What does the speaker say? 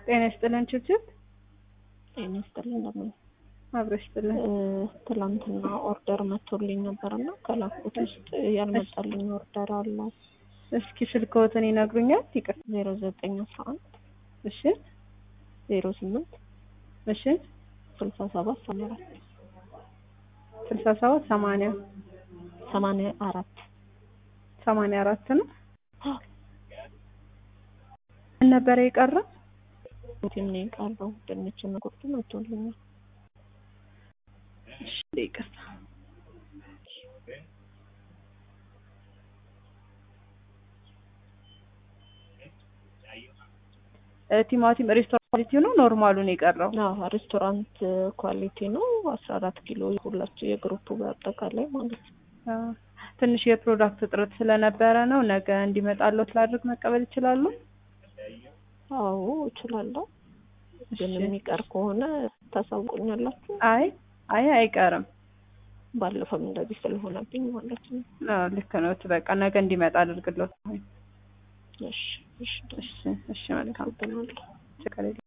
ጤና ይስጥልን ችብችብ ጤና ይስጥልን እንደምን አብረሽ ይስጥልን። ትላንትና ኦርደር መጥቶልኝ ነበርና ከላኩት ውስጥ ያልመጣልኝ ኦርደር አለ። እስኪ ስልክዎትን ይነግሩኛል? ይቅር። ዜሮ ዘጠኝ አስራ አንድ እሺ ዜሮ ስምንት እሺ ስልሳ ሰባት ሰማንያ አራት ስልሳ ሰባት ሰማንያ ሰማንያ አራት ሰማንያ አራት ነው። ምን ነበረ የቀረ? ቲም ነው የቀረው። ድንችና ቁርጥ መጥቶልኛል። እሺ ይቅርታ። ቲማቲም ሬስቶራንት ኳሊቲ ነው ኖርማሉን የቀረው? አዎ ሬስቶራንት ኳሊቲ ነው። አስራ አራት ኪሎ ሁላችሁ የግሩፕ በአጠቃላይ ማለት ነው። አዎ። ትንሽ የፕሮዳክት እጥረት ስለነበረ ነው። ነገ እንዲመጣልዎት ላድርግ መቀበል ይችላሉ? አዎ እችላለሁ። ግን እሺ። የሚቀር ከሆነ ታሳውቁኛላችሁ። አይ አይ አይቀርም። ባለፈም እንደዚህ ስለሆነብኝ ማለት ነው። አዎ ልክ ነው። በቃ ነገ እንዲመጣ አድርግልዎት። እሺ እሺ እሺ እሺ መልካም አመሰግናለሁ። ችግር የለም።